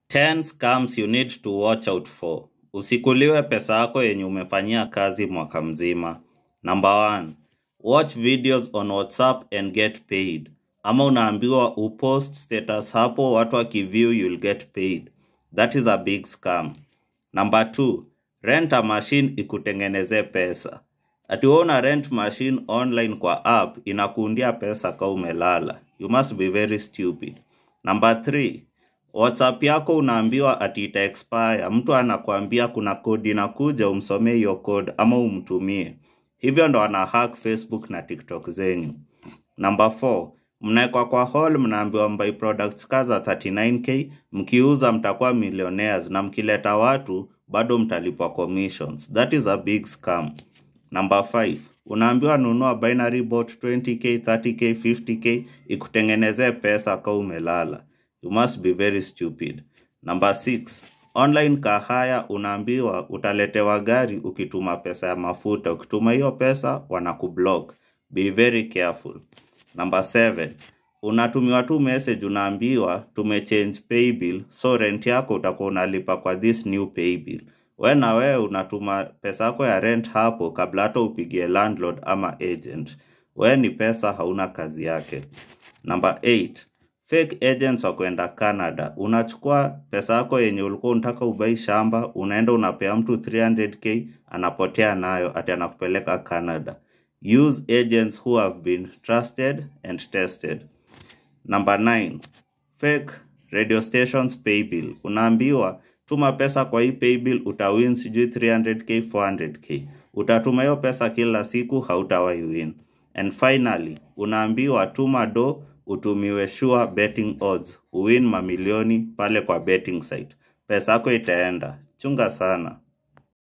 10 scams you need to watch out for. Usikuliwe pesa yako yenye umefanyia kazi mwaka mzima. Number one, watch videos on WhatsApp and get paid. Ama unaambiwa upost status hapo, watu wakiview you'll get paid. That is a big scam. Number two, rent a machine ikutengenezee pesa. Ati wewe una rent machine online kwa app inakuundia pesa ka umelala. You must be very stupid. Number three, WhatsApp yako unaambiwa ati ita expire. Mtu anakuambia kuna kodi inakuja, umsomee hiyo code ama umtumie. Hivyo ndo ana hack Facebook na TikTok zenyu. Number 4, mnaekwa kwa hall, mnaambiwa mbai products kaza 39k, mkiuza mtakuwa millionaires na mkileta watu bado mtalipwa commissions. That is a big scam. Number 5, unaambiwa nunua binary bot 20k, 30k, 50k ikutengenezee pesa ka umelala. You must be very stupid. Number 6, online kahaya unaambiwa utaletewa gari ukituma pesa ya mafuta. Ukituma hiyo pesa wanakublock. Be very careful. Number 7, unatumiwa tu message unaambiwa tumechange pay bill, so rent yako utakuwa unalipa kwa this new pay bill. We na wewe unatuma pesa yako ya rent hapo kabla hata upigie landlord ama agent. We ni pesa hauna kazi yake. Number 8, fake agents wa kwenda Canada. Unachukua pesa yako yenye ulikuwa unataka ubai shamba, unaenda unapea mtu 300k, anapotea nayo ati anakupeleka Canada. Use agents who have been trusted and tested. Number 9, fake radio stations pay bill. Unaambiwa tuma pesa kwa hii pay bill utawin sijui 300k 400k. Utatuma hiyo pesa kila siku hautawahi win. And finally, unaambiwa tuma do utumiwe sure betting odds uwin mamilioni pale kwa betting site. Pesa yako itaenda. Chunga sana.